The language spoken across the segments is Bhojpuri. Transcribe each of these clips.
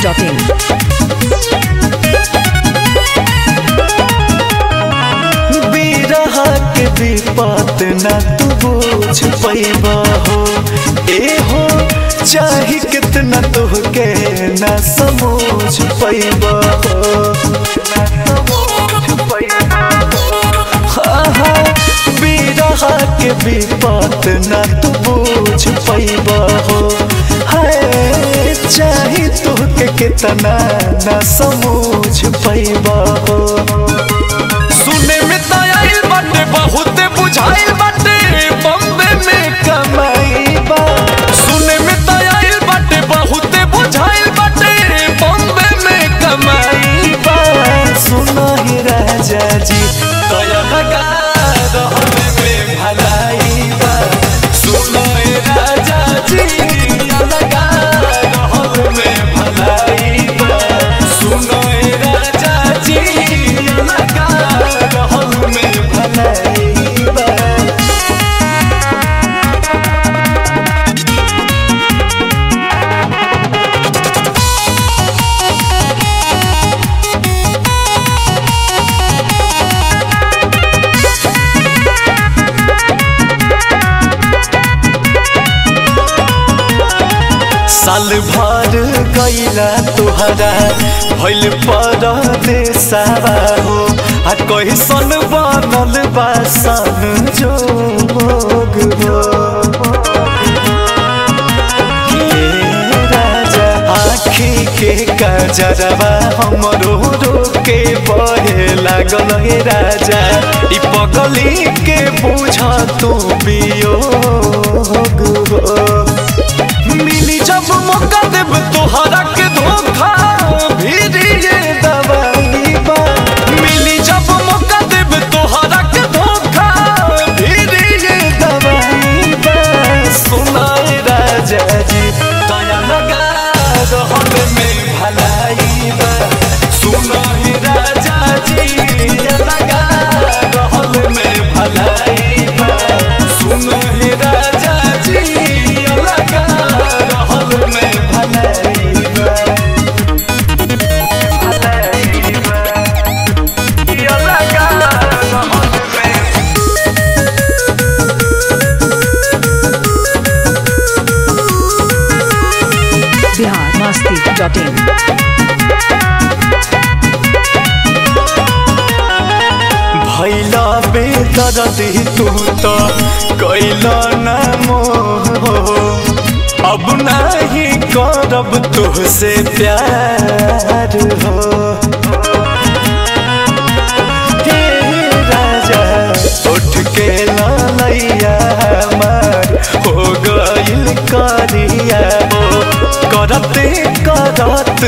biharmasti.in बिरहा के विपत न तू बोझ पैबा हो ए हो चाहे कितना तुहके न समझ पैबा हो हाँ, हाँ, बिरहा के विपत न तू बोझ पैबा हो है चाहे तुहके कितना न समझ पैबा हो सुने में तो आइल बाटे बहुत बुझाइल बाटे बम्बे में कमाई बा सुने में तो आइल बाटे बहुत बुझाइल बाटे बम्बे में कमाई बा सुनो ही राजा जी कया लगा रहने में भलाई बा सुनो ही राजा जी कया लगा रहने में भलाई बा सुनो ही राजा जी कया लगा रहने में भलाई बा साल भर गईला तुहरा भइल परदेसावा हो आ कैसन बनल बा सन जोग हो हे राजा आँखी के कजरवा हमरो रोके बहे लागल हे राजा ई पगली के बुझ तू वियोग हो मिली जब मौका देब तोहरा के धोखा भीरी ये दवाई बा मिली जब मौका देब तोहरा के धोखा भीरी ये दवाई बा सुनाए राजा जी दया लगा रहन में भलाई बा सुनाए राजा जी दया लगा रहन में भलाई बा सुनाए राजा जी दया लगा रहन में भलाई बा भलाई बा दया लगा रहन में biharmasti.in भैला बेदरदी तू तो कैला न मोह अब नहीं करब तुहसे प्यार हो हे राजा उठ के लैया हमार हो गइल करिया हो करते करत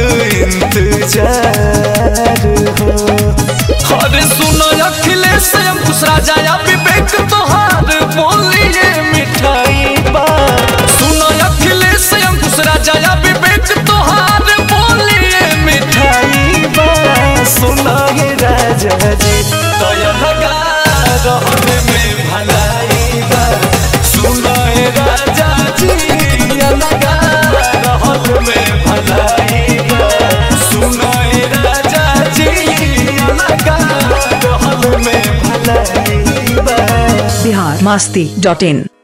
इंतजार हो अरे सुनो अखिलेश अंकुश राजा या विवेक तोहार बोलिए मिठाई बा सुनो अखिलेश अंकुश राजा या विवेक तोहार बोलिए मिठाई बा सुनो हे राजा जी दया लगा रहने में भलाई बा सुनो हे राजा जी दया लगा रहने में भलाई बा सुनो हे राजा जी दया लगा रहने में भलाई बा biharmasti.in